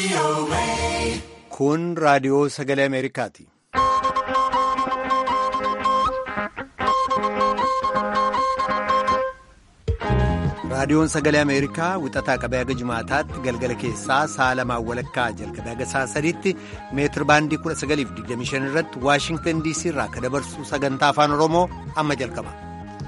Kun raadiyoo sagalee Ameerikaati. Raadiyoon sagalee Ameerikaa wixataa qabee haga jimaataatti galgala keessaa sa'a lamaan walakkaa jalqabee haga sa'a sadiitti meetir baandii 1925 irratti Waashingtan DC irraa akka dabarsu sagantaa afaan Oromoo amma jalqaba.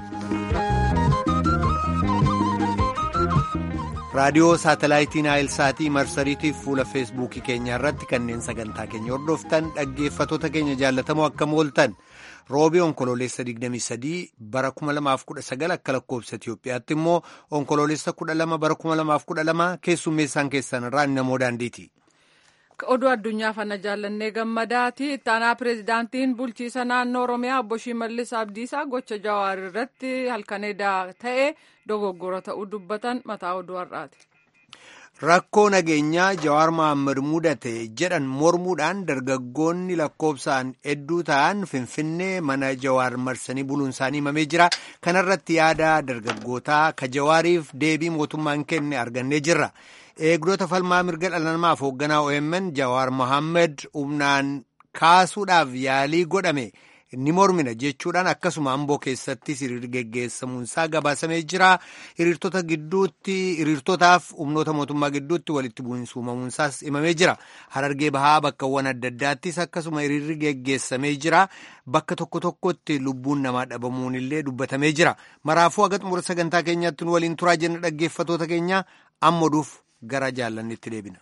Raadiyoo saatalaayitii Naayilsaatii marsariitii fuula feesbuukii keenya irratti kanneen sagantaa keenya hordoftan dhaggeeffatoota keenya jaallatamoo akkam ooltan. roobii onkoloolessa 23 bara 2019 akka lakkoobsa Itiyoophiyaatti immoo onkoloolessa 12 bara 2012 keessummeessaan keessan irraa namoo daandiiti. Oduu addunyaa fana jaallannee gammadaati. Ittaanaa pireezidaantiin bulchiisa naannoo Oromiyaa obbo Shimallis Abdiisaa gocha Jawaar irratti halkaneedaa ta'e dogoggora ta'uu dubbatan mataa oduu har'aati. Rakkoo nageenyaa Jawaar Mohaammed mudate jedhan mormuudhaan dargaggoonni lakkoobsaan hedduu ta'an Finfinnee mana Jawaar marsanii buluun isaanii himamee jira. Kanarratti yaada dargaggootaa ka Jawaariif deebii mootummaan kenne argannee jirra. Eegdota falmaa mirga dhala namaaf hoogganaa OMN Jawaar Mohaammed humnaan kaasuudhaaf yaalii godhame. ni mormina jechuudhaan akkasuma amboo keessattis hiriirri geggeessamuunsaa gabaasamee jira hiriirtota gidduutti hiriirtotaaf humnoota mootummaa gidduutti walitti bu'iinsa uumamuunsaas himamee jira harargee bahaa bakkawwan adda addaattis akkasuma hiriirri geggeessamee jira bakka tokko tokkotti lubbuun namaa dhabamuun illee dubbatamee jira maraafuu haga xumura sagantaa keenyaatti nu waliin turaa jenna dhaggeeffatoota keenya ammaduuf gara jaallannitti deebina.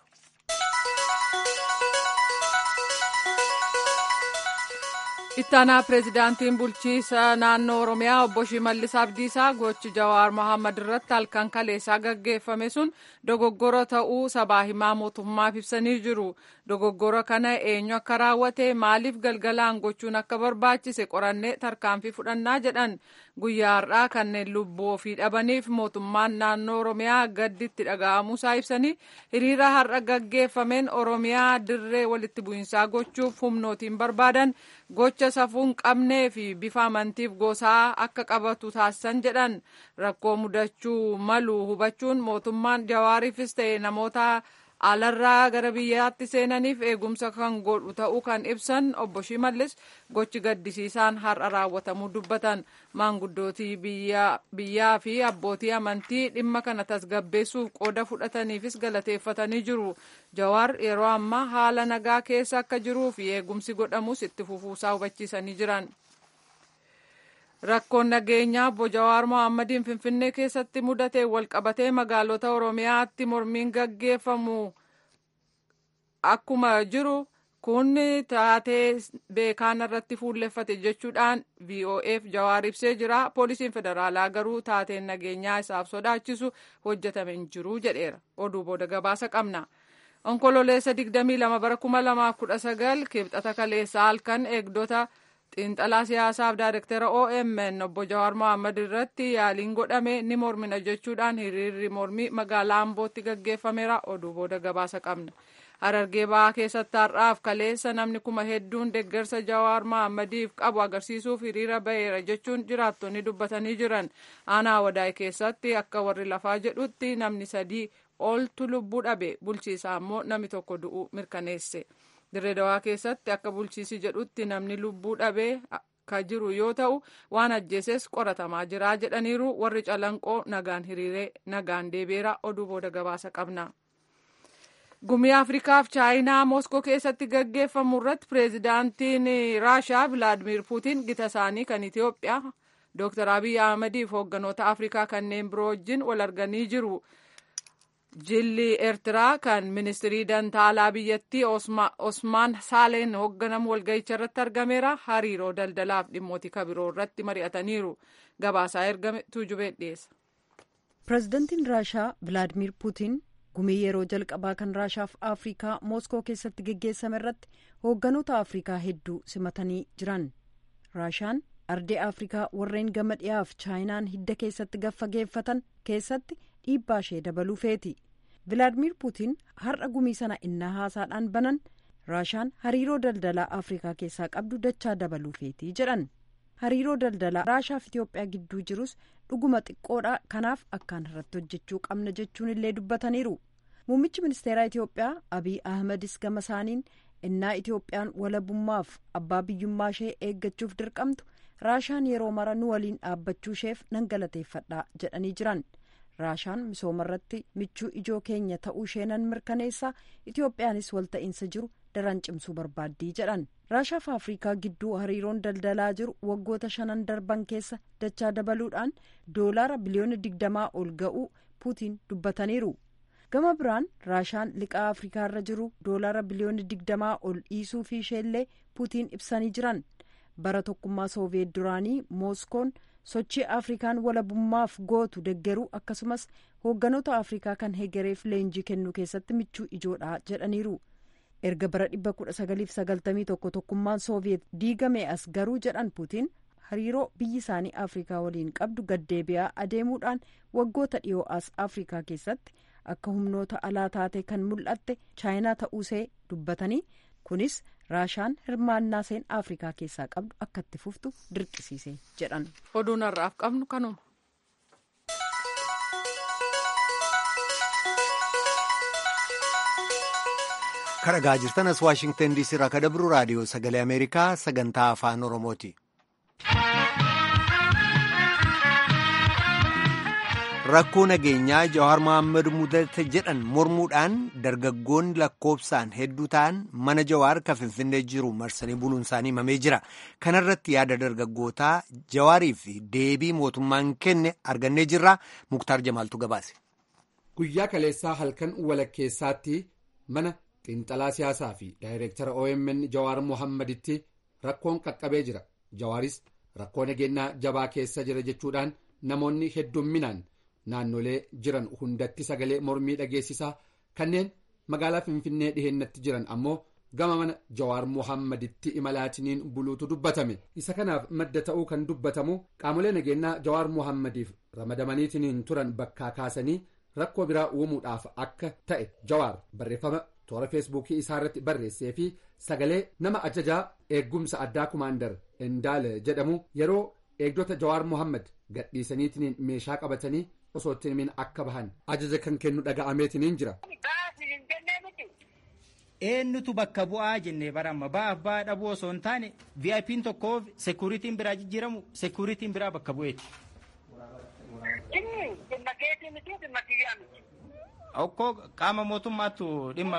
ittaanaa pireezidaantiin bulchiisa naannoo oromiyaa obbo shimallis abdiisaa gochi jawaar mohaammed irratti halkan kaleessaa gaggeeffame sun dogoggora ta'uu sabaa himaa mootummaaf ibsanii jiru dogoggora kana eenyu akka raawwate maaliif galgalaan gochuun akka barbaachise qorannee tarkaanfii fudhannaa jedhan guyyaa har'aa kanneen lubbuu ofii dhabaniif mootummaan naannoo oromiyaa gadditti dhaga'amuusaa ibsanii hiriira har'a gaggeeffameen oromiyaa dirree walitti bu'iinsaa gochuuf humnootiin barbaadan gocha safuun qabnee fi bifa amantiif gosaa akka qabatu taasisan jedhan rakkoo mudachuu malu hubachuun mootummaan jawaariifis ta'e namoota alarraa gara biyyaatti seenaniif eegumsa kan godhu ta'uu kan ibsan obbo Shimallis gochi gaddisiisaan har'a raawwatamuu dubbatan maanguddootii biyyaa fi abbootii amantii dhimma kana tasgabbeessuuf qooda fudhataniifis galateeffatanii jiru. Jawaar yeroo ammaa haala nagaa keessa akka jiruu fi eegumsi godhamus itti fufuusaa hubachiisanii jiran. Rakkoon nageenyaa obbo Jawaar Mohaammadin Finfinnee keessatti mudate walqabatee magaalota Oromiyaatti mormiin gaggeeffamu akkuma jiru kun taatee beekaan irratti fuulleffate jechuudhaan VOF Jawaar ibsee jira. Poolisiin federaalaa garuu taateen nageenyaa isaaf sodaachisu hojjetame hin jiru jedheera. Oduu booda gabaasa qabna. Onkololeessa 22 bara 2019 kibxata kaleessaa halkan eegdota. xiinxalaa siyaasaaf daayirektara OMN obbo Jawaar Mohaammed irratti yaaliin godhame ni mormina jechuudhaan hiriirri mormii magaalaa Ambootti gaggeeffameera oduu booda gabaasa qabna. Harargee bahaa keessatti har'aaf kaleessa namni kuma hedduun deeggarsa Jawaar Mohammediif qabu agarsiisuuf hiriira baheera jechuun jiraattonni dubbatanii jiran. Aanaa wadaay keessatti akka warri lafaa jedhutti namni sadii oltu lubbuu dhabe bulchiisaa immoo namni tokko du'uu mirkaneesse. dirree dawaa keessatti akka bulchiisi jedhutti namni lubbuu dhabee ka jiru yoo ta'u waan ajjeeses qoratamaa jira jedhaniiru warri calanqoo nagaan hiriiree nagaan deebeera oduu booda gabaasa qabna. gumii afrikaaf chaayinaa mooskoo keessatti gaggeeffamu irratti pireezidaantiin raashaa vilaadimir puutiin gita isaanii kan itiyoophiyaa dooktar abiy ahmediif hoogganoota afrikaa kanneen biroo wajjin wal arganii jiru. jilli eertiraa kan ministirii dantaalaa biyyattii osmaan saaleen hoogganamu walga'icha irratti argameera hariiroo daldalaaf dhimmoota kabiroo irratti mari'ataniiru gabaasaa ergame tuujubeen dhiyeessa. pireezidantiin raashaa vilaadimir puutiin gumii yeroo jalqabaa kan raashaaf afrikaa mooskoo keessatti geggeessame irratti hoogganoota afrikaa hedduu simatanii jiran raashaan ardee afrikaa warreen gama dhiyaaf chaayinaan hidda keessatti gaffageeffatan keessatti dhiibbaa ishee dabaluu feeti. vilaadimir puutiin har'a gumii sana innaa haasaadhaan banan raashaan hariiroo daldalaa afrikaa keessaa qabdu dachaa dabaluu feetii jedhan hariiroo daldalaa raashaaf itiyoophiyaa gidduu jirus dhuguma xiqqoodha kanaaf akkaan irratti hojjechuu qabna jechuun illee dubbataniiru muummichi ministeeraa itiyoophiyaa abiy ahmedis gama isaaniin innaa itiyoophiyaan walabummaaf abbaa biyyummaa ishee eeggachuuf dirqamtu raashaan yeroo mara nu waliin dhaabbachuu isheef nan galateeffadha jedhanii jiran raashaan misooma irratti michuu ijoo keenya ta'uu ishee nan mirkaneessa itiyoophiyaanis walta'iinsa jiru daran cimsuu barbaaddii jedhan raashaaf afrikaa gidduu hariiroon daldalaa jiru waggoota shanan darban keessa dachaa dabaluudhaan doolaara biliyoona digdamaa ol ga'uu puutiin dubbataniiru gama biraan raashaan liqaa afrikaa irra jiru doolaara biliyoona digdamaa ol dhiisuu fi isheellee puutiin ibsanii jiran bara tokkummaa sooviyeet duraanii mooskoon sochii afrikaan walabummaaf gootu deggeruu akkasumas hoogganoota afrikaa kan hegereef leenjii kennuu keessatti michuu ijoodha jedhaniiru erga bara 1991 tokkummaan sooviyeet diigame as garuu jedhan puutiin hariiroo biyyi isaanii afrikaa waliin qabdu gaddeebi'aa adeemuudhaan waggoota dhiyoo as afrikaa keessatti akka humnoota alaa taatee kan mul'atte chaayinaa ta'uusee dubbatanii kunis raashaan hirmaannaa seen afrikaa keessaa qabdu akka itti fuftu dirqisiise jedhan. oduun har'aaf qabnu kanuma. kan dhagaa jirtan as waashingtan diisii irraa kan dabru raadiyoo sagalee ameerikaa sagantaa afaan oromooti. rakkoo nageenyaa jawaar mohaammed mudate jedhan mormuudhaan dargaggoonni lakkoofsaan hedduu ta'an mana jawaar kan finfinnee jiru marsanii buluun isaanii himamee jira kanarratti yaada dargaggootaa jawaarii fi deebii mootummaan kenne argannee jirra muktaar jamaaltu gabaase. guyyaa kaleessaa halkan walakkeessaatti mana xiinxalaa siyaasaa fi daayireektara omn jawaar mohammeditti rakkoon qaqqabee jira jawaaris rakkoo nageenyaa jabaa keessa jira jechuudhaan namoonni heddumminaan. naannolee jiran hundatti sagalee mormii dhageessisaa kanneen magaalaa finfinnee dhihennatti jiran ammoo gama mana jawaar mohammeditti imalaatiniin buluutu dubbatame isa kanaaf madda ta'uu kan dubbatamu qaamolee nageenyaa jawaar mohammediif ramadamaniitiniin turan bakkaa kaasanii rakkoo biraa uumuudhaaf akka ta'e jawaar barreeffama toora feesbuukii isaa irratti barreessee fi sagalee nama ajajaa eeggumsa addaa kumaandar endaale jedhamu yeroo eegdota jawaar mohammed gadhiisaniitiniin meeshaa qabatanii osoo itti himin akka bahan ajaja kan kennu dhaga'ameetiniin jira. eenyutu bakka bu'aa jennee baramma ba'aaf ba'aa dhabuu osoo hin taane viip'n tokkoof sekuriitiin biraa jijjiiramu sekuriitiin biraa bakka bu'eeti. okkoo qaama mootummaattu dhimma.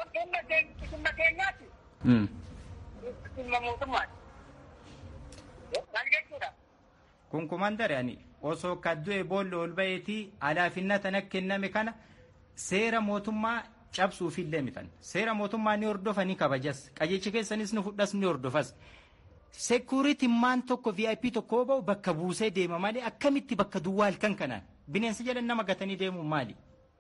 kun kumandare ani osoo kaddu'e boolla ol ba'eetii alaafinna tana kenname kana seera mootummaa cabsuufillee mitan seera mootummaa ni hordofa ni kabajas qajeelcha keessanis ni fudhas ni hordofas sekuriitiin maan tokko vip tokkoo ba'u bakka buusee deema malee akkamitti bakka duwwaa halkan kanaan bineensa jedhan nama gatanii deemuun maali.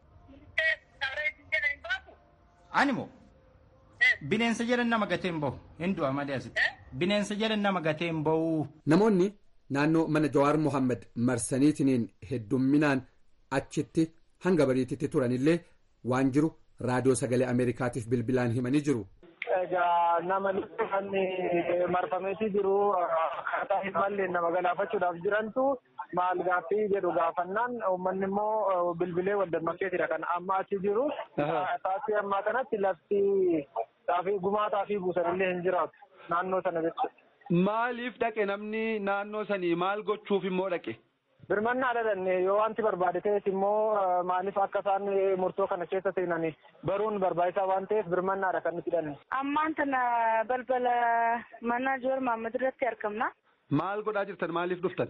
animoo bineensa jedhan nama gatee hin bahu hin du'a malee asitti bineensa jedhan nama gatee hin bahu. namoonni. naannoo mana jawaar mohammed marsaniitiniin heddumminaan achitti hanga bariititti turanillee waan jiru raadiyoo sagalee ameerikaatiif bilbilaan himanii jiru. Egaa nama kan marfameetii jiru akkaataa hin malleen nama galaafachuudhaaf jirantu maal gaaffii jedhu gaafannaan uummanni immoo bilbilee wal dammaqeetidha kan amma achi jiru. Taasii ammaa kanatti lafti xaafii gumaa xaafii buusanillee hin jiraatu naannoo sana jechuudha. Maaliif dhaqe namni naannoo sanii maal gochuuf immoo dhaqe? Birmannaa dhalanne yoo wanti barbaade ta'es immoo maaliif akka isaan murtoo kana keessa seenan baruun barbaachisaa waan ta'eef birmannaadha kan nuti hidhanne. Ammaan tana balbala mana Joor Mahammad irratti argamna. Maal godhaa jirtan maaliif dhuftan?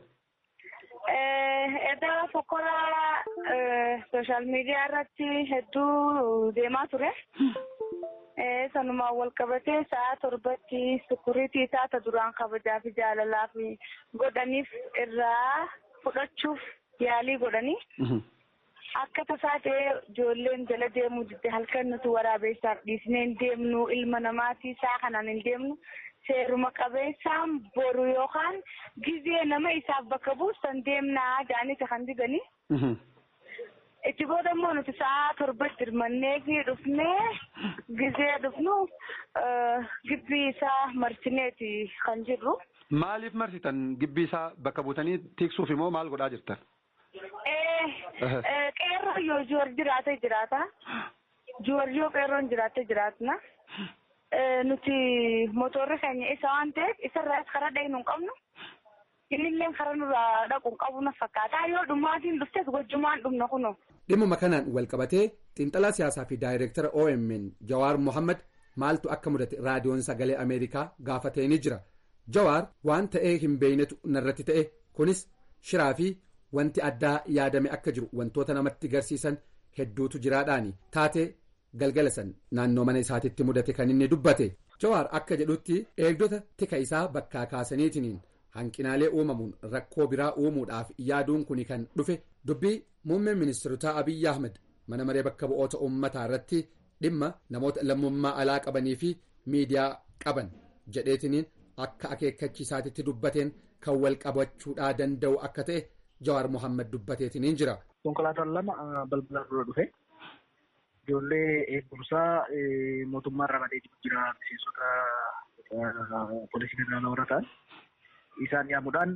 Edda fokkoraa sooshaal miidiyaa irratti hedduu deemaa ture. sanumaan wal qabatee sa'a torbatti sukuriitii taata duraan kabajaa fi jaalalaa fi godhaniif irraa fudhachuuf yaalii godhanii. Akka tasaa ta'ee ijoolleen jala deemuu didde halkan nuti waraabeessaaf dhiisnee hin deemnu ilma namaatii isaa kanaan hin deemnu seeruma qabeessaan boru yookaan gizee nama isaaf bakka buusan deemnaa jaanita kan diganii. itti booda immoo nuti sa'a torbatti hirmannee fi dhufnee gizee dhufnu gibbii isaa marsineeti kan jirru. Maaliif marsitan gibbii isaa bakka buutanii tiksuuf immoo maal godhaa jirtan? Qeerroo yoo joor jiraate jiraata. Jiwarjoo qeerroon jiraattee jiraatna. Nuti motorri keenya isa waan ta'eef isarraas karaa dhaqnu hin qabnu. Innillee karaa nurraa dhaqu hin qabu na fakkaata. Yoo dhumaatiin dhuftes gochumaan dhumna kunuun. Dhimma kanaan wal qabatee xiinxalaa siyaasaa fi daayireektara OMN Jawaar Mohaammed maaltu akka mudate raadiyoon sagalee Ameerikaa gaafatee ni jira. Jawaar waan ta'ee hin beeynetu narratti ta'e kunis shiraa fi wanti addaa yaadame akka jiru wantoota namatti garsiisan hedduutu jiraadhaani taatee galgala san naannoo mana isaatitti mudate kan inni dubbate. Jawaar akka jedhutti eegdota tika isaa bakkaa kaasaniitiniin hanqinaalee uumamuun rakkoo biraa uumuudhaaf yaaduun kuni kan dhufe dubbii muummeen ministeerotaa Abiyyi Ahmed mana maree bakka bu'oota uummataa irratti dhimma namoota lammummaa alaa qabanii fi miidiyaa qaban jedheetiniin akka akeekkachiisaatitti dubbateen kan wal qabachuudhaa danda'u akka ta'e Jawaar Mohaammed dubbateetiniin jira. Konkolaataan lama balbala dura dhufe ijoollee eegumsaa mootummaa ramadee jira miseensota poolisii federaalaa warra ta'an isaan yaamuudhaan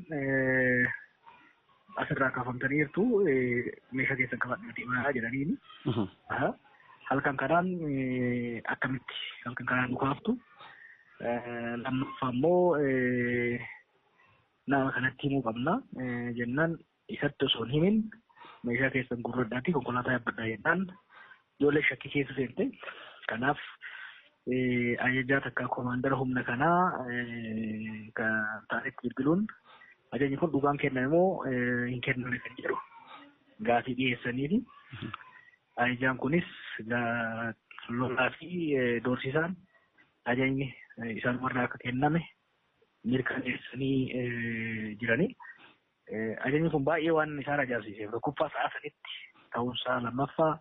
asirraa kaafamtanii jirtu meeshaa keessan qabadhaa deemaa jedhaniini. Halkan kanaan akkamitti halkan kanaan dhukaaftu lammaffaa immoo nama kanatti himuu qabna jennaan isatti osoo hin himin meeshaa keessan gurradhaatti konkolaataa yaabbadhaa jennaan ijoollee shakkii keessa seente kanaaf ajajaa takka koomaandara humna kanaa kan ta'anitti bilbiluun ajajni kun dhugaan kenname moo hin kenname kan jedhu gaafii dhiyeessaniifi ajajaan kunis lolaa fi doorsisaan ajajni isaan warra akka kenname mirkaneessanii jiranii. Ajajni kun baay'ee waan isaan ajaa'ibsiiseef tokkoffaa sa'a sanitti ta'uunsaa lammaffaa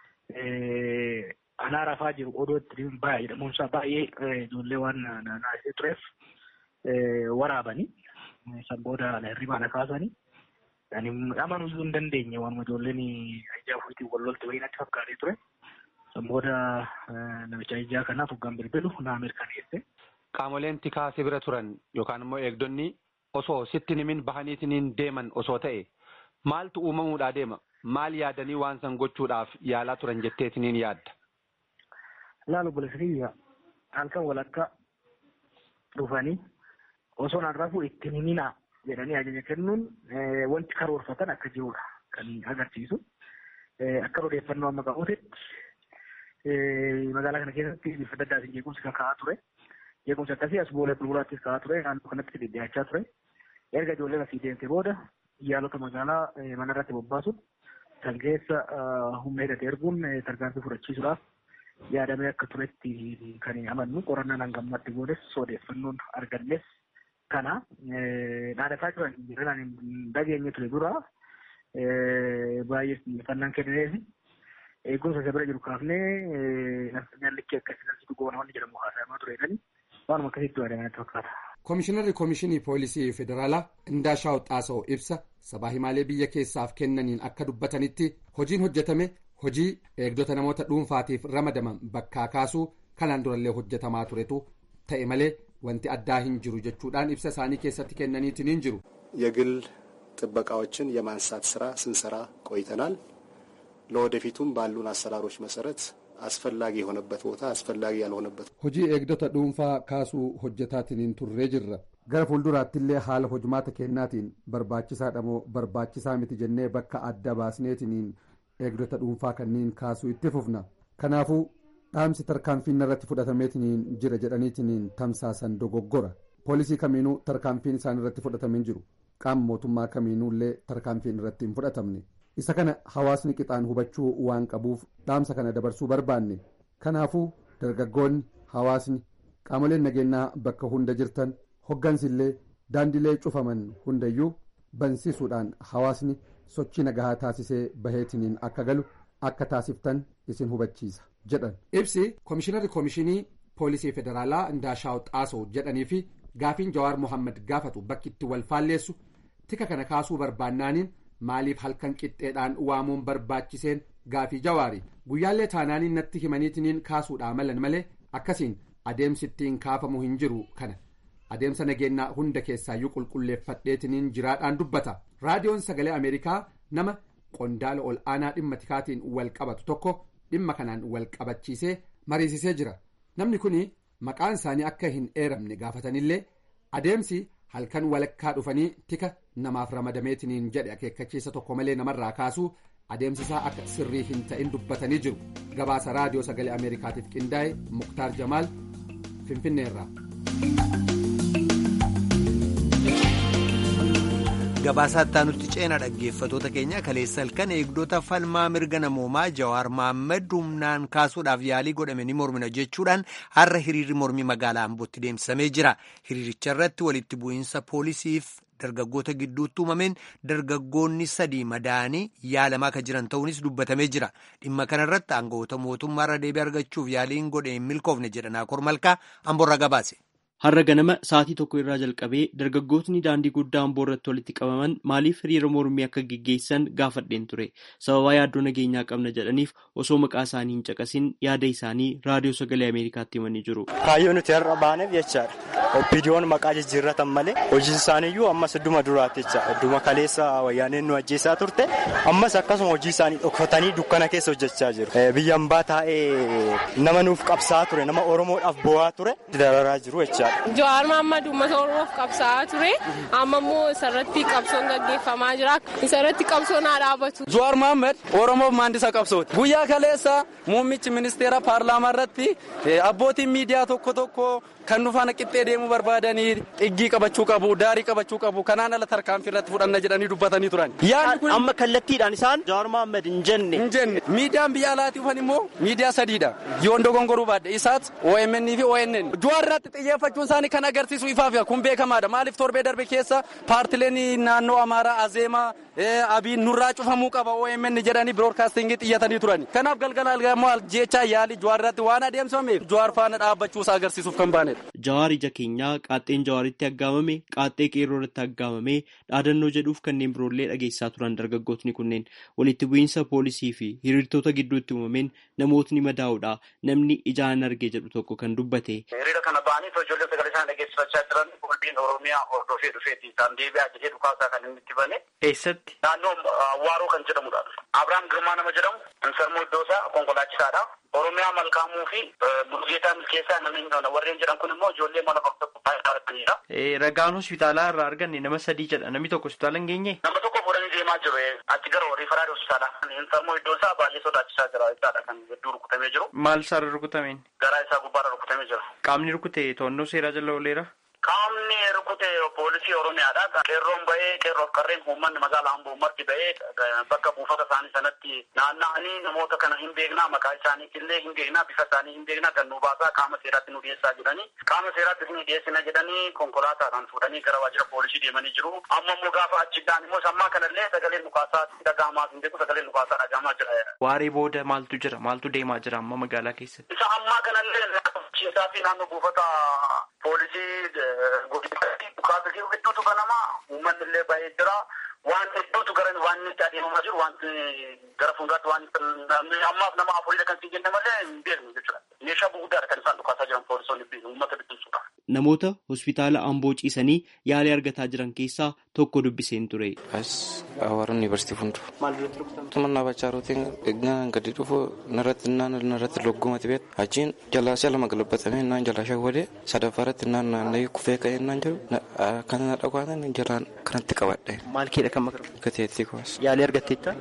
anaa rafaa jiru odoo itti baay'ee jedhamuunsaa baay'ee ijoollee waan naasisee tureef waraabanii san booda hirribaadha kaasanii. Ani amanuu iyyuu hin dandeenye waan ijoolleen ajjaa ofiitiin wal lolte wayii natti fakkaatee ture. San booda namicha ajjaa kanaaf hoggaan bilbilu naa mirkaneesse. Qaamoleen tikaa si bira turan yookaan immoo eegdonni osoo sitti himin bahaniitiin deeman osoo ta'e maaltu uumamuudhaa deema? Maal yaadanii waan san gochuudhaaf yaalaa turan jetteetiniin yaadda? Laalu bulesiriyya halkan walakka dhufanii osoo naan rafuu ittiin himinaa jedhanii ajaja kennuun wanti karoorfatan akka jirudha kan agarsiisu. Akka odeeffannoo amma qabuutti magaalaa kana keessatti bifa adda addaatiin jeequmsi kan ka'aa ture. Jeequmsi akkasii as boolee bulbulaattis ka'aa ture naannoo kanatti dhidhiyaachaa ture. Erga ijoolleen asii deemte booda yaalota magaalaa mana irratti bobbaasuun kan keessa humna hidhate erguun tarkaanfii fudhachiisuudhaaf yaadamee akka turetti kan amannu qorannaan hangammatti goones odeeffannoon argannes kana dhaadhataa jiran jiran dhageenye ture dura baay'ee xiyyeeffannaan kennineef eegumsa isa bira jiru kaafnee nallichi akkasii nallichi goona wanni jedhamu haasawamaa tureedhani waanuma akkasitti yaadamee natti fakkaata. Komishinarri Komishinii Poolisii Federaalaa Indaashaw Xaasa'oo ibsa sabaa himaalee biyya keessaaf kennaniin akka dubbatanitti hojiin hojjetame hojii eegdota namoota dhuunfaatiif ramadaman bakkaa kaasuu kanaan durallee hojjetamaa turetu ta'e malee wanti addaa hin jiru jechuudhaan ibsa isaanii keessatti kennaniitiin hin jiru. የግል ጥበቃዎችን የማንሳት ስራ ስንሰራ ቆይተናል። ለወደፊቱም ባሉን አሰራሮች መሰረት አስፈላጊ የሆነበት ቦታ አስፈላጊ ያልሆነበት hojii eegdota dhuunfaa kaasuu hojjetaatiin turree jirra gara fuulduraattillee haala hojmaata kennaatiin barbaachisaadha moo barbaachisaa miti jennee bakka adda baasneetiin eegdota dhuunfaa kanniin kaasuu itti fufna kanaafuu dhaamsi tarkaanfiin irratti fudhatameetiin jira jedhaniitiin tamsaasan dogoggora poolisii kamiinuu tarkaanfiin isaan irratti fudhatameen jiru qaama mootummaa kamiinuullee tarkaanfiin irratti hin fudhatamne isa kana hawaasni qixaan hubachuu waan qabuuf dhaamsa kana dabarsuu barbaanne kanaafuu dargaggoonni hawaasni qaamoleen nageenyaa bakka hunda jirtan hoggansillee daandilee cufaman hundayyuu bansiisuudhaan hawaasni sochii nagahaa taasisee baheetiniin akka galu akka taasiftan isin hubachiisa jedhan. ibsi komishinarri komishinii poolisii federaalaa indaashaa'u xaasoo jedhanii fi gaafiin jawaar mohaammed gaafatu bakki itti wal faalleessu tika kana kaasuu barbaannaaniin maaliif halkan qixxeedhaan waamuun barbaachiseen gaafii jawaari guyyaallee taanaaniin natti himaniitiniin kaasuudhaa malan malee akkasiin adeemsi ittiin kaafamu hin jiru kana adeemsa nageenyaa hunda keessaayyuu qulqulleeffadheetiniin jiraadhaan dubbata raadiyoon sagalee ameerikaa nama qondaala ol aanaa dhimma tikaatiin wal qabatu tokko dhimma kanaan wal qabachiisee mariisisee jira namni kun maqaan isaanii akka hin eeramne gaafatanillee adeemsi halkan walakkaa dhufanii tika namaaf ramadameetiniin jedhe akeekkachiisa tokko malee namarraa kaasuu adeemsisaa akka sirrii hin ta'in dubbatanii jiru gabaasa raadiyoo sagalee ameerikaatiif qindaa'e muktaar jamaal finfinneerraa. gabaasaa nutti ceena dhaggeeffatoota keenya kaleessa halkan eegdota falmaa mirga namoomaa jawaar mahammad humnaan kaasuudhaaf yaalii godhame ni mormina jechuudhaan har'a hiriirri mormii magaalaa ambootti deemsifamee jira hiriiricha irratti walitti bu'iinsa poolisiif dargaggoota gidduutti uumameen dargaggoonni sadii madaa'anii yaalamaa kan jiran ta'uunis dubbatamee jira dhimma kanarratti aangawoota mootummaarra deebii argachuuf yaaliin godhe hin milkoofne jedhan akor malkaa amboorraa gabaase. Har'a ganama sa'aatii tokko irraa jalqabee dargaggootni daandii guddaa amboo irratti walitti qabaman maaliif hiriira mormii akka geggeessan gaafadheen ture sababaa yaaddoo nageenyaa qabna jedhaniif osoo maqaa isaanii hin caqasin yaada isaanii raadiyoo sagalee ameerikaatti himanii jiru. Kaayyoo nuti har'a baaneef jechaadha. Opiidiyoon maqaa jijjiirratan malee hojiin isaaniiyyuu ammas idduma duraatti jechaadha. Idduma kaleessa wayyaaneen nu ajjeesaa turte ammas akkasuma hojii isaanii dhokfatanii dukkana keessa hojjechaa jiru. Biyya hambaa taa'ee nama nuuf qabsaa'aa ture nama Oromoodhaaf bo'aa ture dararaa jiru jechaadha. Jawaar Mahammad uummata Oromoof qabsaa'aa ture. Amma immoo isarratti qabsoon gaggeeffamaa jira. Isarratti qabsoon haa dhaabatu. Jawaar Mahammad Oromoof maandisa qabsooti. Guyyaa kaleessa muummichi ministeera paarlaamaa irratti abbootiin miidiyaa tokko tokko kan nu faana qixxee deemuu barbaadanii xiggii qabachuu qabu daarii qabachuu qabu kanaan ala tarkaanfii irratti fudhanna jedhanii dubbatanii turan. Amma kallattiidhaan isaan Jawaar Mahammad hin jenne. Hin jenne miidiyaan biyya alaatii dhufan immoo miidiyaa sadiidha. Yoon dogongoruu baadde isaas OMN fi ONN. Jawaar irratti xiyyeeffachuun isaanii kan agarsiisu ifaaf kun beekamaadha. Maaliif torbee darbe keessa paartileen naannoo Amaaraa Azeemaa Abiin nurraa cufamuu qaba OMN jedhanii biroodkaastingii xiyyatanii turani. Kanaaf galgala algamoo jechaa yaalii Jawaar irratti waan adeemsifameef Jawaar faana dhaabbachuusaa agarsiisuuf kan baanedha. Jawaar ija keenyaa qaaxxeen jawaaritti aggaamame qaaxxee qeerroo irratti aggaamame dhaadannoo jedhuuf kanneen biroollee dhageessaa turan dargaggootni kunneen walitti bu'iinsa poolisii fi hiriirtota gidduutti uumameen namootni madaa'uudha namni ijaan argee jedhu tokko kan dubbate. Hiriira kana ba'anii ijoollee sagalee isaan dhageessifachaa jiran qulbiin Oromiyaa hordofee dhufeeti isaan deebi'aa jedhee dhukaasaa kan inni itti bane. Eessatti? Naannoo Waaroo kan jedhamudha. Abiraam Girmaa nama jedhamu Insarmoo Iddoosaa konkolaachisaadha. Oromiyaa Malkaamuu fi Bulgeetaa Milkeessaa namni warreen jedhan kun immoo ijoollee mana bakka baay'ee Ragaan hospitaalaa irraa arganne nama sadii jedha namni tokko hospitaala hin geenye. Nama tokko fuudhanii deemaa jiru achi gara riifaraadhi hospitaala. Insarmoo Iddoosaa baay'ee sodaachisaa jira jechaadha kan hedduu rukutamee jiru. Maal isaarra rukutameen? Garaa isaa gubbaarra rukutamee jira. Qaamni rukute to'annoo seeraa jala ooleera. Qaamni rukute poolisii Oromiyaadha. Qeerroon bahee qeerroof qarreen uummanni magaalaa Amboo marti bahee bakka buufata isaanii sanatti naanna'anii namoota kana hin beeknaa maqaa isaaniitillee hin beeknaa bifa isaanii hin beeknaa kan nu baasaa qaama seeraatti nu dhiyeessaa jedhanii qaama seeraatti nu dhiyeessina jedhanii konkolaataadhaan fuudhanii gara waajjira poolisii deemanii jiru. Amma immoo gaafa achiidhaan immoo sammaa kanallee sagaleen dhukaasaa dhaga'amaa hin beeku sagaleen dhukaasaa dhaga'amaa jira. Waaree booda maaltu jira maaltu deemaa jira amma magaalaa keessatti? Isa ammaa kanallee naannoo fi naannoo buufata poolisii godinatti dhukaasa jiru hedduutu banama uummanni illee baay'ee jira waan hedduutu gara waan itti adeemamaa jiru waan gara fuulduraatti waan ammaaf nama afurii kan siin jenne malee hin beeknu jechuudha meeshaa gurguddaadha kan isaan dhukaasaa jiran poolisoonni uummata bittinsuudha. Namoota hospitaala Amboo ciisanii yaalii argataa jiran keessaa tokko dubbiseen ture. As Awaara Yuunivarsiitii Funduu. Maal duratti rukutamte? Tumannaa bachaa rootiin eegnaan gadi dhufu narratti naan narratti loggumati beet achiin jalaa si'a lama galabbatamee naan jalaa shawwadee sadaffaa irratti naan naanna'ee kufee ka'ee naan jiru kan na dhagwaatan jalaan kanatti qabadhe. Maal keedha kan maqaa? Gateettii kumas. Yaalii argatteetta?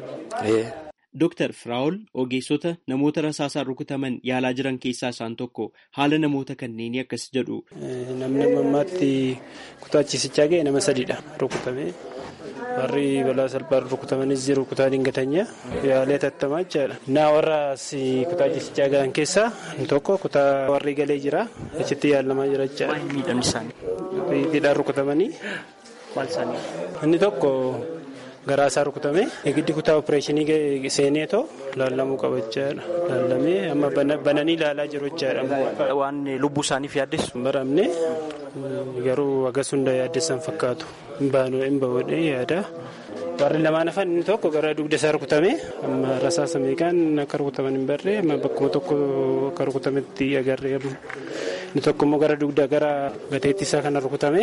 Dooktar Firaa'ol ogeessota namoota rasaasaan rukutaman yaalaa jiran keessaa isaan tokko haala namoota kanneenii akkas jedhu. Namni ammaatti kutaa ciisichaa ga'e nama sadiidha rukutame. Warri balaa salphaan rukutamanis jiru kutaa dingatanya yaalee tattamaa jechaadha. Naa warra kutaa ciisichaa ga'an keessaa tokko kutaa warri galee jira achitti yaalamaa jira jechaadha. Miidhamni isaanii. Hidhaan rukutamanii. Maal isaanii? Inni tokko garaa isaa rukutame giddi kutaa opereeshinii seeneetoo laallamuu qaba jechaadha. Laallamee amma bananii ilaalaa jiru jechaadha. Waan lubbuu isaaniif yaaddessu. Baramne garuu agas hunda yaaddessan fakkaatu. Baanoo hin bahuudhee yaada. Warri lamaan hafan inni tokko gara dugda isaa rukutame amma rasaasa meeqaan akka rukutaman hin barree amma bakkuma tokko akka rukutametti agarree inni tokko immoo gara dugda gara gateetti isaa kana rukutame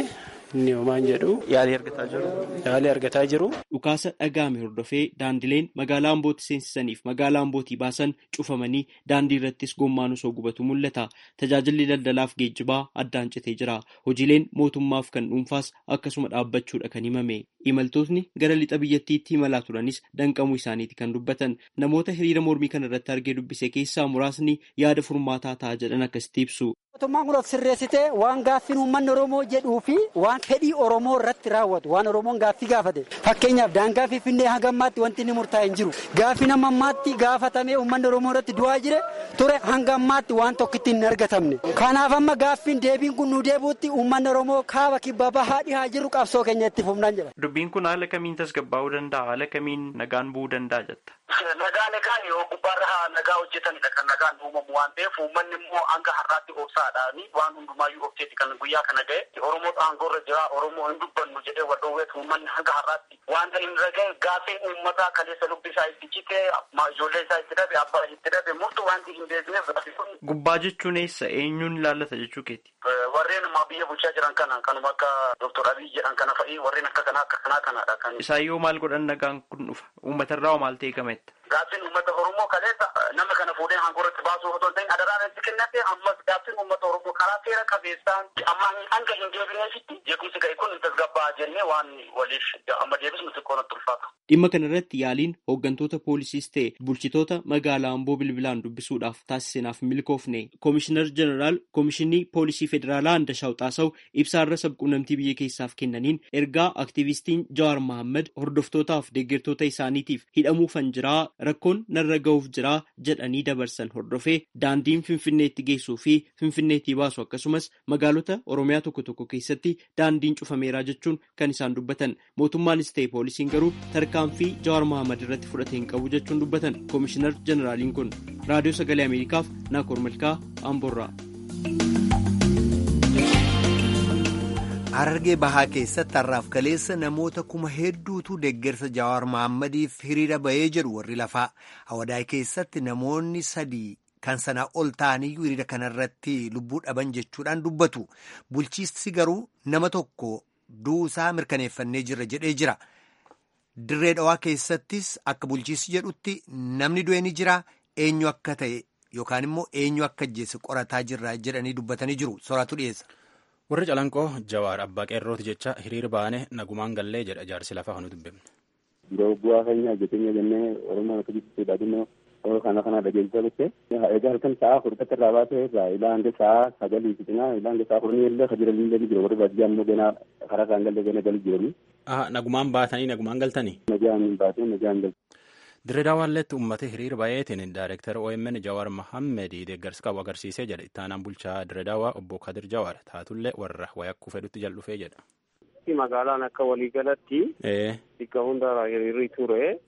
inni homaan jedhu. Yaalii argataa jiru. Yaalii argataa jiru. Dhukaasa dhaga'ame hordofee daandileen magaalaa Ambootti seensisaniif magaalaa Ambootii baasan cufamanii daandii irrattis gommaan osoo gubatu mul'ata. Tajaajilli daldalaaf geejjibaa addaan citee jira. Hojiileen mootummaaf kan dhuunfaas akkasuma dhaabbachuudha kan himame. Imaltootni gara lixa biyyattiitti imalaa turanis danqamuu isaaniiti kan dubbatan. Namoota hiriira mormii kana irratti argee dubbise keessaa muraasni yaada furmaataa ta'a jedhan akkasitti ibsu. Mootummaan kun sirreessitee waan gaaffiin uummanni Oromoo jedhuu fi waan fedhii Oromoo irratti raawwatu waan Oromoon gaaffii gaafate fakkeenyaaf daangaa Finfinnee hanga ammaatti wanti inni murtaa'e hin jiru gaaffiin amma ammaatti gaafatamee uummanni Oromoo irratti du'aa jire ture hanga ammaatti waan tokkitti hin argatamne kanaaf amma gaaffiin deebiin kun nu deebuutti uummanni Oromoo kaaba kibba bahaa dhihaa jiru qabsoo keenya itti fufnaan jedha. Dubbiin kun haala kamiin tasgabbaa'uu danda'a haala kamiin nagaan bu'uu danda'a jetta. Nagaa nagaan yoo gubbaarra nagaa hojjetanidha kan nagaan uumamu waan ta'eef uummanni immoo hanga har'aatti obsaadhaani waan hundumaayyuu obseeti kan guyyaa kana ga'e Oromoo aangoorra jira Oromoo hin dubbannu jedhee wal dhoowweetu uummanni hanga har'aatti wanta hin raga'e gaaffiin uummataa kaleessa lubbi isaa itti cite ijoollee isaa itti dhabe abbaa itti dhabe murtu wanti hin beekneef Gubbaa jechuun eessa eenyuun ilaallata jechuu keeti? Warreen ammaa biyya bulchaa jiran kana kanuma akka Dr. Abiy jedhan kana fa'i warreen akka kanaa akka kanaa kanadha kan. Isaan yoo maal godhan nagaan kun dhufa uummatarraa hoo maal ta'e gametta? Gaaffiin uummata Oromoo kaleessa nama kana fuudhee aangoorratti baasuu otoo hin ta'in adaraan itti kennate ammas gaaffiin uummata Oromoo karaa seera qabeessaan amma hanga hin deebineefitti jeequmsi ga'e kun tasgabbaa jennee waan waliif amma deebisnu xiqqoo natti ulfaata. Dhimma kana irratti yaaliin hooggantoota poolisiis ta'e bulchitoota magaalaa Amboo bilbilaan dubbisuudhaaf taasiseenaaf milkoofne Koomishinar Jeneraal Koomishinii Poolisii Federaalaa Andashaw Xaasaw ibsaarra sabquunnamtii biyya keessaaf kennaniin ergaa aktiivistiin Jawaar Mohaammed hordoftootaaf deeggartoota isaaniitiif hidhamuufan jiraa rakkoon narra ga'uuf jiraa jedhanii dabarsan hordofee daandiin Finfinneetti geessuu fi Finfinneetti baasu akkasumas magaalota Oromiyaa tokko tokko keessatti daandiin cufameeraa jechuun kan isaan dubbatan mootummaanis ta'e poolisiin garuu tarkaanfii Jawaar Mohaammed irratti fudhate hin qabu jechuun dubbatan Koomishinar Jeneraaliin kun raadiyoo sagalee Ameerikaaf Naakoor Malkaa Amboorraa. Harargee bahaa keessatti har'aaf kaleessa namoota kuma hedduutu deeggarsa Jawaar Mahaammadiif hiriira bahee jedhu warri lafaa. Hawadaay keessatti namoonni sadii kan sanaa ol ta'aniyyuu hiriira kanarratti lubbuu dhaban jechuudhaan dubbatu. Bulchiinsi garuu nama tokko duusaa mirkaneeffannee jirra jedhee jira. Dirree dhawaa keessattis akka bulchiinsi jedhutti namni du'e ni jira eenyu akka ta'e yookaan immoo eenyu akka ajjeese qorataa jirra jedhanii dubbatanii jiru. Soraatu dhiyeessa. warri calanqoo jawaar abbaa qeerrooti jecha hiriira baane nagumaan gallee jedha jaarsi lafaa kanu dubbifne. Yeroo bu'aa keenya hojjetenya jennee oromoo akka jibbiisuudha dhimma kana kana dhageessisaa dhufe egaa halkan sa'a furdatti irraa baasee irraa ilaa hanga sa'a sagalii fixinaa ilaa hanga sa'a kurnii illee kajiran illee ni jiru warri baadiyyaa immoo ganaa karaa isaan galee gana galii jiranii. Nagumaan baatanii nagumaan galtanii. Nagaan baatee nagaan galtanii. Dirree daawwalleetti uummata hiriira baay'eetiin daayireektar OMN Jawaar Mohammed deeggarsa qabu agarsiisee jedha ittaanaan bulchaa dirree daawwaa obbo Kadir Jawaar taatullee warra wayakkuu fedhutti jal'ufee jedha. Magaalaan akka waliigalatti bakka hundarraa hiriirri ture.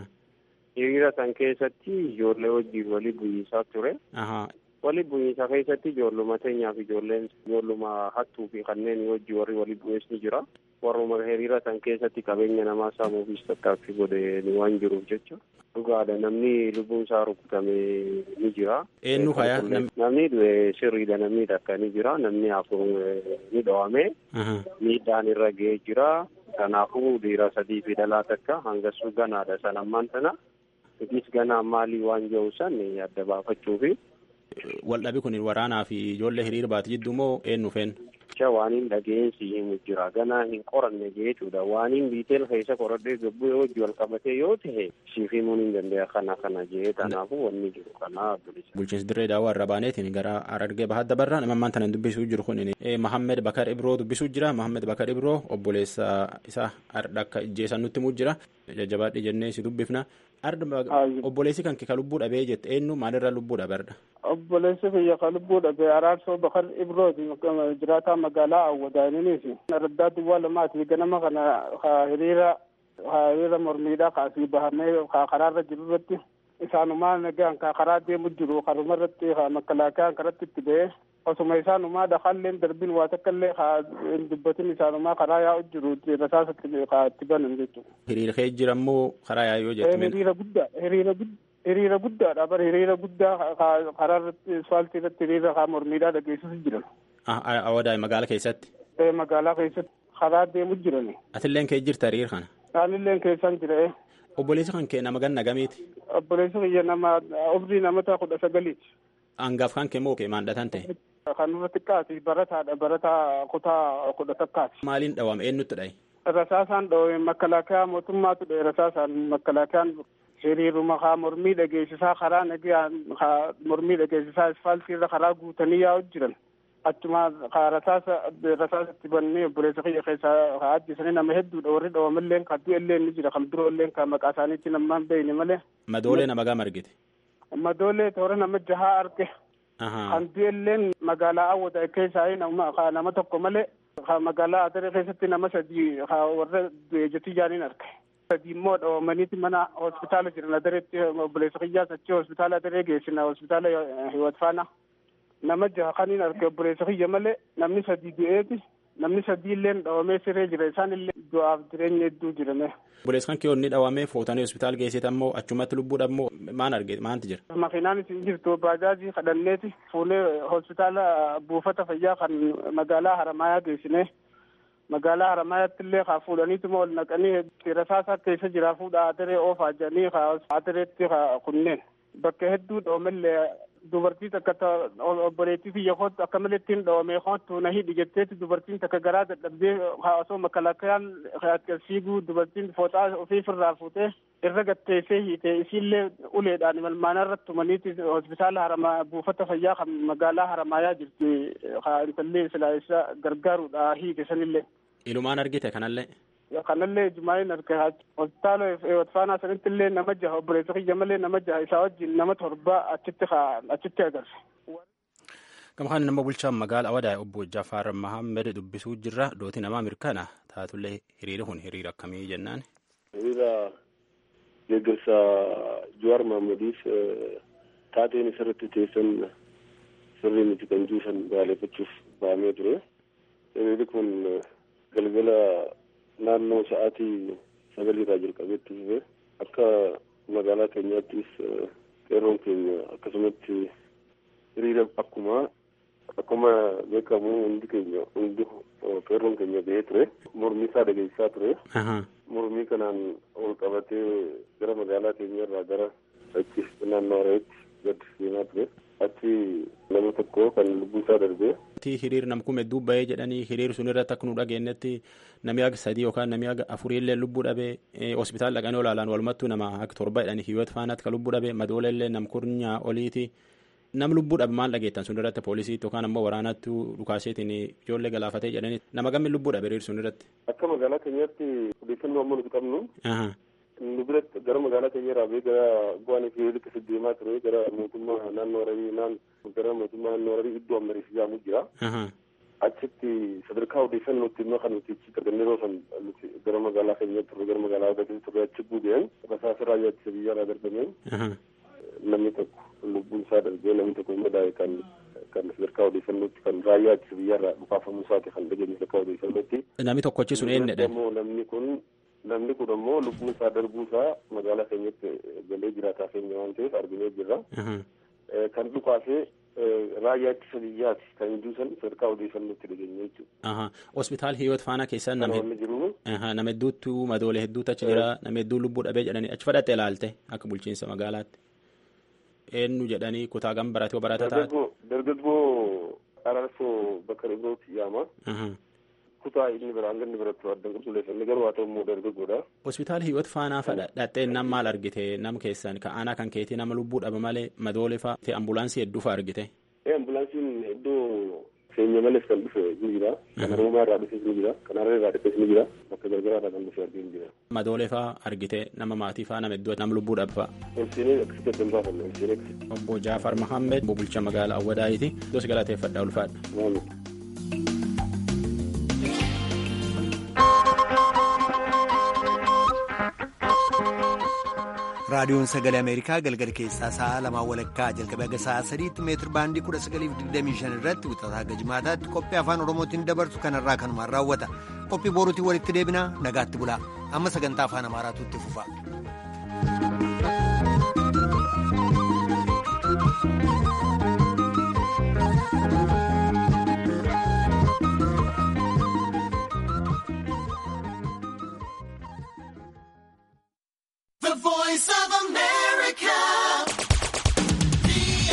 Hiriira san keessatti ijoollee wajjin walii bu'iinsaa ture. Walii bu'iinsaa keessatti ijoolluma teenyaa fi ijoolleen ijoolluma hattuu fi kanneen wajjin warri walii bu'ees ni jira. warruma hiriira san keessatti qabeenya namaa saamuufis tattaaffii godhe waan jiruuf jecha dhugaadha namni lubbuun isaa rukutame ni jira. Eenyu kaya? Namni sirriidha namni takka ni jira namni afur ni dhawame miidhaan irra ga'ee jira kanaafuu dhiira sadii fi dhalaa takka hangasuu ganaadha san ammaan sana Itis ganaa maalii waan jiru san adda baafachuufi. Waldhabi kun waraanaa fi ijoollee hiriira baate jidduu moo eenyu feen? Jecha waan hin dhageensi himu jira. Ganaa hin qoranne jechuudha. Waan hin biiteel keessa qoradhee gabbuu yoo wajji wal qabatee yoo ta'e siif himuun hin danda'a kana kana jee kanaafuu wanni jiru kana bilisa. Bulchiinsi dirree daawwaa irra baaneetiin gara Harargee bahaa dabarraa nama ammaan tana dubbisuu jiru kun Mahammed Bakar Ibroo dubbisuu jira. Mahammed Bakar Ibroo obboleessa isaa Arda akka ijjeessan nutti himuu jira. Jajjabaadhi jennee si dubbifna. Arda obboleessi kan kee ka lubbuu dhabee jette eenyu maalirraa lubbuu dhabe Arda? obboleessi kiyya ka lubbuu dhabe araarsoo bakar ibrooti jiraataa magaalaa awwadaaniniisi raddaa duwwaa lamaati ganama kana ka hiriira ka hiriira mormiidha ka asii bahamee ka karaarra jiru irratti isaanumaa nagaan ka karaa deemu jiru karuma irratti ka makalaakaan karatti itti ba'ee osuma isaanumaa dhaqaalleen darbin waa takka illee ka hin dubbatin isaanumaa karaa yaa'u jiru rasaasatti ka itti banan jechuudha. Hiriira kee jira immoo karaa yaa'u yoo jettu. Hiriira guddaa hiriira guddaa. hiriira guddaadha bara hiriira guddaa karaa irratti asfaaltii irratti hiriira kaa mormiidhaa dhageessisu jiran. Awwadaay magaalaa keessatti. Magaalaa keessatti. karaa deemu jirani. Atilleen kee jirta hiriir kana. Aanilleen keessan jira. Obboleessi kan kee nama ganna gamiiti. Obboleessi kiyya nama umrii namoota kudha sagaliiti. Hangaaf kan kee moo kee maandhatan ta'e. Kan irra xiqqaati barataadha barataa kutaa kudha takkaati. Maaliin dhawame eenyutti dhaye? Rasaasaan dhawame makalaakaa mootummaatu dhaye rasaasaan makalaakaan hiriiruma haa mormii dhageessisaa karaa nagaan haa mormii dhageessisaa asfaaltiirra karaa guutanii yaa'u jiran. Achuma haa rasaasa rasaasatti bannee obboleessa kiyya keessaa haa ajjeesanii nama hedduudha warri dhawamallee kan du'ellee ni jira kan biroollee kan maqaa isaaniitti nama hin beekne malee. Madoolee nama gama argite. Madoolee toora nama jahaa arge. Kan du'elleen magaalaa Awwada keessaa nama nama tokko malee magaalaa Adaree keessatti nama sadii warra du'e jetii jaaniin arge. Sadii immoo dhawamaniiti mana hospitaala jiran Adareetti obboleessa kiyyaas achi hospitaala Adaree geessina hospitaala Hiwat Faana. Nama jaha kaniin arge obboleessa kiyya malee namni sadii du'eeti. Namni sadii illee dhawamee siree jira isaan illee du'aaf jireenya hedduu jirame. Obboleessi kan kiyoonni dhawamee fuutanii hospitaala geessite ammoo achumatti lubbuudha ammoo maan arge maanti jira? Makiinaan isin jirtu baajaajii kadhanneeti fuunee hospitaala buufata fayyaa kan magaalaa Haramaayaa geessine. magaalaa Haramaayaatti illee haa fuudhaniituma ol naqanii rasaasaa keessa jira fuudha adaree oofaa jedhanii haa adareetti haa kunneen bakka hedduu dhoomellee dubartii takka obboleettii kiyya kootu akka malee ittiin dhoomee kootu na hidhi jetteetti dubartiin takka garaa dadhabdee haa osoo makalaakayaan fiiguu dubartiin fooxaa ofiifirraa fuutee irra gatteessee hiite isiillee uleedhaan malmaanarra tumaniiti hospitaala haramaa buufata fayyaa kan magaalaa haramaayaa jirti haa intallee silaa isa gargaaruudha hiike sanillee. Ilumaan argite kanallee. kanallee jumaa'in arge hospitaala watfaanaa sanitti illee nama jaha obboleessa kiyya malee nama jaha isaa wajjin nama torba achitti achitti agarse. Gama kana nama bulchaan magaala Awadaa obbo Jafaar Mahammed dubbisuu jirra dooti namaa mirkana taatullee hiriira kun hiriira akkamii jennaan. Hiriira deeggarsa Jawaar Mahmediif taateen isarratti teessan sirrii miti kan juusan baaleeffachuuf ba'amee ture. Hiriirri kun galgala naannoo sa'aatii sagaliirraa jalqabeetti dhufe akka magaalaa keenyaattis qeerroon keenya akkasumatti hiriira akkuma akkuma beekamu hundi keenya hundi qeerroon keenya ba'ee ture mormii isaa dhageessisaa ture mormii kanaan ol qabatee gara magaalaa keenyarraa gara achi naannoo Harareetti gad deemaa ture achi nama tokko kan lubbuun isaa darbee hiriir nam kume hedduu bahee jedhanii hiriir sun irratti akka nu dhageenyetti namni aga sadii yookaan namni aga afurii illee lubbuu dhabee hospitaala dhaqanii olaalaan walumattuu nama akka torba jedhanii hiyyot faanaatti kan lubbuu dhabee madoola illee nam kurnyaa oliiti nam lubbuu dhabe maal dhageettan sun irratti poolisiitti yookaan ammoo waraanatti dhukaaseetiin ijoollee galaafatee jedhanii nama gammi lubbuu dhabe hiriir sun irratti. Akka magaalaa keenyaatti odeeffannoo amma nuti qabnu nu biratti gara magaalaa keenya irraa bee gara bu'aan fi liqisi deemaa ture gara mootummaa naannoo Hararii naan gara mootummaa naannoo Hararii iddoo ammarii ijaamu jira. Achitti sadarkaa odeeffannootti immoo kan nuti achi argannee yeroo san nuti gara magaalaa keenyaatti turre gara magaalaa Hararii turre achi buudeen rasaasa raayyaa ittisa biyyaa darbameen namni tokko lubbuun isaa darbee namni tokko immoo daa'e kan kan sadarkaa odeeffannootti kan raayyaa ittisa biyyaarraa dhukaafamuu isaati kan dhageenye sadarkaa odeeffannootti. Namni tokkochi sun eenyudha? Namni kun namni kun ammoo lubbuun isaa darbuu isaa magaalaa keenyatti galee jiraataa keenya waan ta'eef arginee jirra. Kan dhukaasee raayyaa ittisa biyyaati kan juusan sadarkaa odeeffannootti dhageenye jechuudha. Hospitaal Hiyoot Faanaa keessa nama nama hedduutu madoolee hedduutu achi jira nama hedduu lubbuu dhabee jedhanii achi fudhatte ilaalte akka bulchiinsa magaalaatti. Eenyu jedhanii kutaa gam baratee barata taate. Dargaggoo Araarsoo Bakar Ibrooti yaama. kutaa inni bira hanga inni biratti addan qulqulleessanne garuu haa ta'u immoo dargaggoodha. Hospitaala Hiyoot Faanaa fadha dhattee nam maal argite nam keessan ka aanaa kan keetii nama lubbuu dhaba malee madoolee fa'a ta'e ambulaansii hedduu fa'a argite. Ee ambulaansiin iddoo keenya malees kan dhufe ni jira. Kan Oromaa irraa dhufes ni jira. Kan Hararee irraa dhufes ni jira. Bakka gargaraa irraa kan dhufe argee ni jira. Madoolee fa'a argite nama maatii fa'a nama hedduu nama lubbuu dhaba fa'a. Olseenee akkasitti addan baafanne olseenee akkasitti. Obbo Jaafar Mahammed bulchaa magaalaa Awwadaayiiti. Dos galateeffadhaa ulfaadha. raadiyoon sagalee ameerikaa galgala keessaa sa'a lamaa walakkaa jalqabee haga sa'a sadiitti meetir baandii kudha sagaliif digdamii shan irratti wixataa haga jimaataatti qophii afaan oromootiin dabarsu kanarraa kanumaan raawwata qophii boruutiin walitti deebinaa nagaatti bulaa amma sagantaa afaan amaaraatu itti fufa.